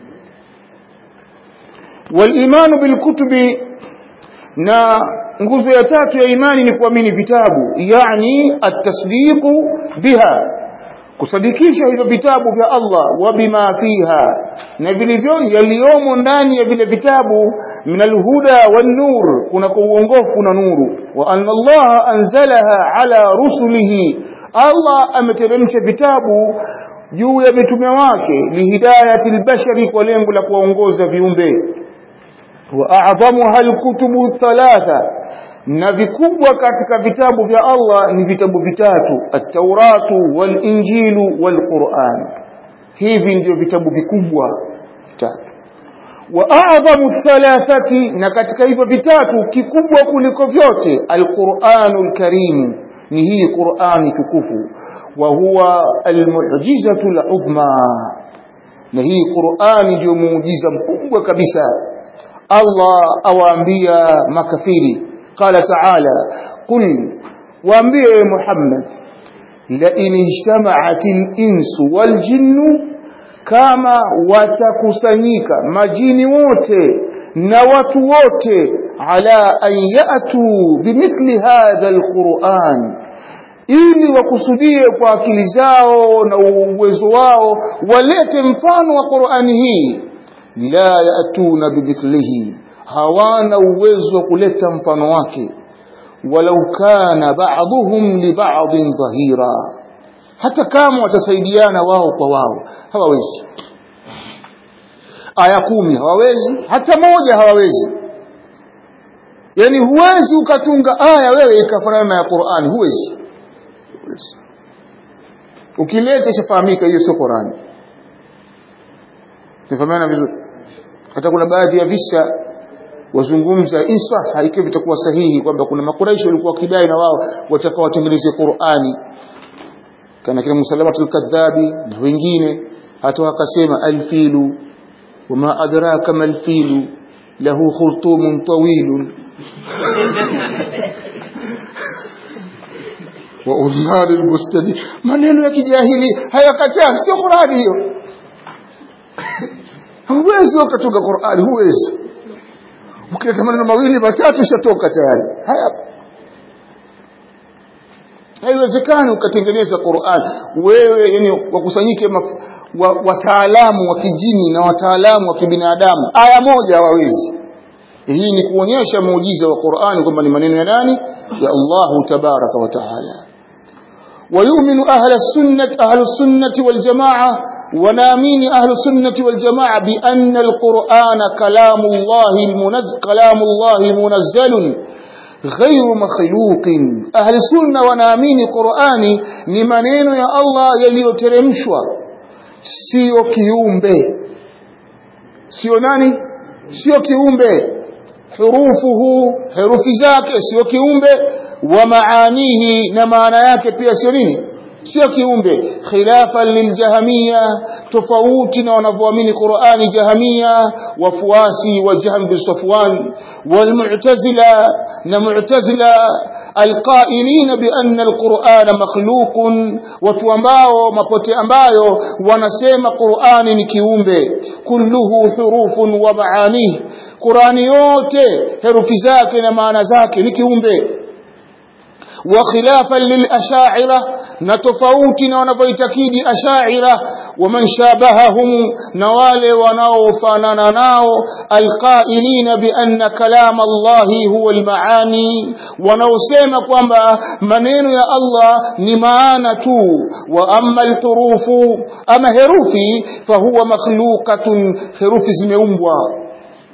A: walimanu bilkutubi na nguzo ya tatu ya imani ni kuamini vitabu yani atasdiqu biha kusadikisha hivyo vitabu vya Allah wa bima fiha na vilivyo yaliyomo ndani ya vile vitabu min alhuda wan nur kuna kwa uongofu na nuru wa anna Allah anzalaha ala rusulihi Allah ameteremsha vitabu juu ya mitume wake lihidayati albashari kwa lengo la kuwaongoza viumbe wa a'dhamuha alkutubu thalatha na vikubwa katika vitabu vya Allah ni vitabu vitatu at-Tauratu wal-Injilu wal-Qur'an hivi ndio vitabu vikubwa vitatu wa a'dhamu thalathati na katika hivyo vitatu kikubwa kuliko vyote al-Qur'anul Karim ni hii Qur'ani tukufu wa huwa al-mu'jizatu al-uzma na hii Qur'ani ndio muujiza mkubwa kabisa Allah awaambia makafiri قال تعالى قل وانبئ محمد لئن اجتمعت الإنس والجن كما وتكسنيك مجين wote na watu wote ala an yatu bimithli hadha alquran ili wakusudie kwa akili zao na uwezo wao walete mfano wa Qur'ani hii la yatuna bimithlihi hawana uwezo wa kuleta mfano wake walau kana ba'dhum li ba'dhin dhahira hata kama watasaidiana wao kwa wao hawawezi aya kumi hawawezi hata moja hawawezi yani huwezi ukatunga aya wewe ikafanana na ya Qur'ani huwezi huwezi ukileta ishafahamika hiyo sio Qur'ani tufahamiana vizuri hata kuna baadhi ya visa wazungumza insah haikiwa vitakuwa sahihi kwamba kuna makuraishi walikuwa wakidai na wao wataka watengeneze Qur'ani kana kina Musalamatul Kadhabi na wengine hata wakasema alfilu wama adraka malfilu lahu khurtumun tawilun wa udhari albustadi maneno ya kijahili hayakataa sio Qur'ani hiyo huwezi ukatoka Qur'ani huwezi ukileta maneno mawili matatu ishatoka tayari haya haiwezekani ukatengeneza Qur'an wewe yani wakusanyike wataalamu wa kijini na wataalamu wa kibinadamu aya moja hawawezi hii ni kuonyesha muujiza wa Qur'an kwamba ni maneno ya nani ya Allahu tabaraka wa taala ويؤمن أهل السنة أهل السنة والجماعة ونامين أهل السنة والجماعة بأن القرآن كلام الله المنزل كلام الله منزل غير مخلوق أهل السنة ونامين قرآني نمانين يا الله يليو ترمشوا سيو كيومبي سيو ناني سيو كيومبي hurufuhu herufi zake sio kiumbe wa maanihi na maana yake pia sio nini sio kiumbe khilafan liljahmiya tofauti na wanavyoamini Qur'ani jahmiya wafuasi wa Jahm bin Safwan walmu'tazila na mu'tazila alqailin bi anna alquran makhluqun watu ambao mapote ambayo wanasema Qur'ani ni kiumbe kulluhu hurufun wa maanihi Qur'ani yote herufi zake na maana zake ni kiumbe وخلافا للأشاعرة نتفوتنا ونفيتكيد أشاعرة ومن شابههم نوال ونوفاننا ناو القائلين بأن كلام الله هو المعاني ونوسيما كوانبا منين يا الله نمانة وأما الحروف أما هروفي فهو مخلوقة هروف زميومبوا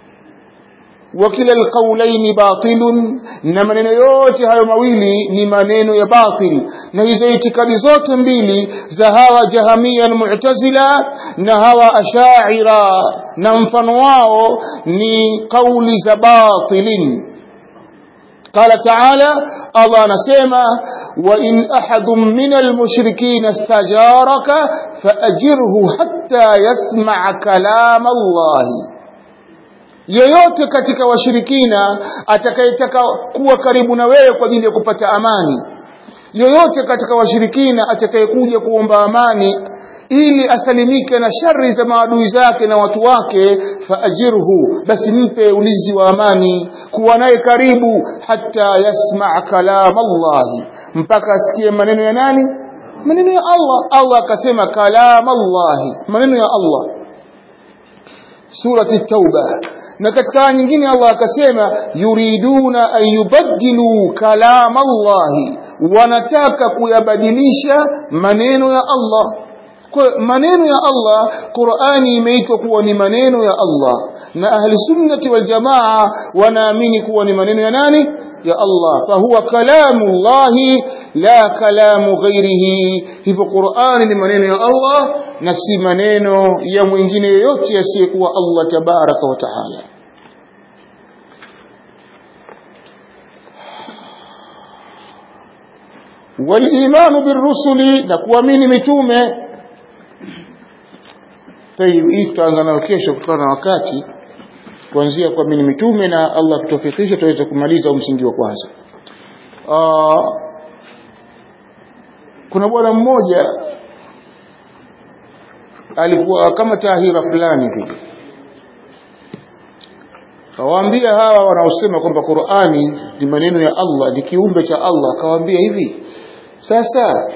A: وكلا القولين باطل na maneno yote hayo mawili ni maneno ya batil na hizo itikadi zote mbili za hawa jahamia na mu'tazila na hawa ashaira na mfano wao ni kauli za batilin قال تعالى الله نسيما وإن أحد من المشركين استجارك فأجره حتى يسمع كلام الله yoyote katika washirikina atakayetaka kuwa karibu na wewe kwa ajili ya kupata amani yoyote katika washirikina atakayekuja kuomba amani ili asalimike na shari za maadui zake na watu wake faajirhu basi mpe ulinzi wa amani kuwa naye karibu hata yasmaa kalam Allah mpaka asikie maneno ya nani maneno ya Allah Allah akasema kalam Allah maneno ya Allah surati tauba na katika aya nyingine Allah akasema yuriduna an yubaddilu kalam Allah wanataka kuyabadilisha maneno ya Allah kwa maneno ya Allah Qur'ani imeitwa kuwa ni maneno ya Allah na ahli sunnati wal jamaa wanaamini kuwa ni maneno ya nani ya Allah fahuwa kalamu Allah la kalamu ghairihi hivyo Qur'ani ni maneno ya Allah na si maneno ya mwingine yoyote asiyekuwa Allah tabaraka wa taala والإيمان بالرسل نكوامين متومه طيب hii tutaanza nayo kesho kutokana na wakati kuanzia kwa mini mitume na Allah kutofikisha tuweze kumaliza msingi wa kwanza Aa, kuna bwana mmoja alikuwa kama tahira fulani vile kawaambia hawa wanaosema kwamba Qur'ani ni maneno ya Allah ni kiumbe cha Allah kawaambia hivi sasa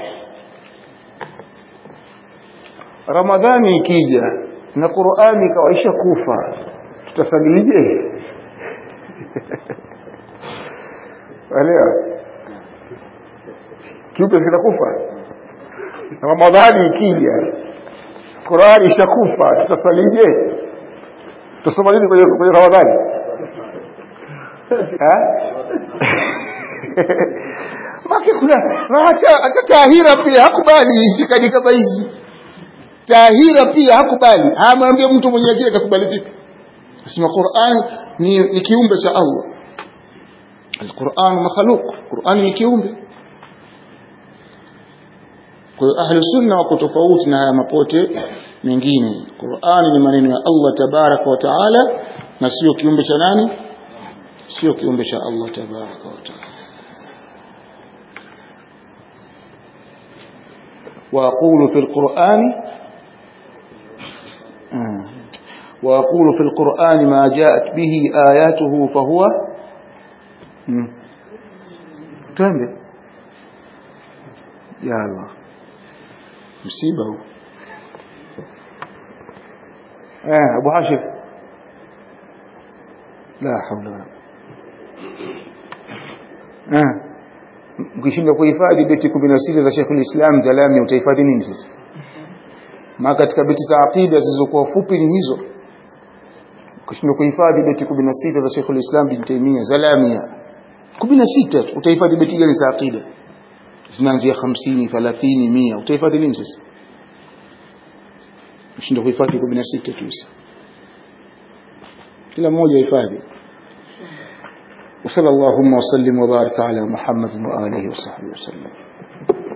A: Ramadhani ikija na Qur'ani ikawaisha kufa tutasalije Elewa kiumbe kinakufa Ramadhani ikija Qur'ani ishakufa tutasalije tusoma nini kwenye kwenye Ramadhani eh Maki kuna acha acha tahira pia hakubali itikadi kama hizi tahira pia hakubali amwambie mtu mwenye akili atakubali vipi nasema Qur'an ni, ni kiumbe cha Allah Al-Qur'an makhluq Qur'an ni kiumbe kwa hiyo ahlu sunna wako tofauti na haya mapote mengine Qur'an ni maneno ya Allah tabaraka wa taala na sio kiumbe cha nani sio kiumbe cha Allah tabaraka wa taala وأقول في القرآن وأقول في القرآن ما جاءت به آياته فهو تنبه يا الله مصيبة آه أبو حاشر لا حول ولا آه ukishindwa kuhifadhi beti 16 za Sheikhul Islam Zalami utahifadhi nini sasa maana katika beti za aqida zilizokuwa fupi ni hizo ukishindwa kuhifadhi beti 16 za Sheikhul Islam bin Taymiyyah Zalamia 16 utahifadhi beti gani za aqida zinaanzia 50 30 100 utahifadhi nini sasa ukishindwa kuhifadhi 16 tu kila mmoja hifadhi وصلى اللهم وسلم وبارك على محمد وآله وصحبه وسلم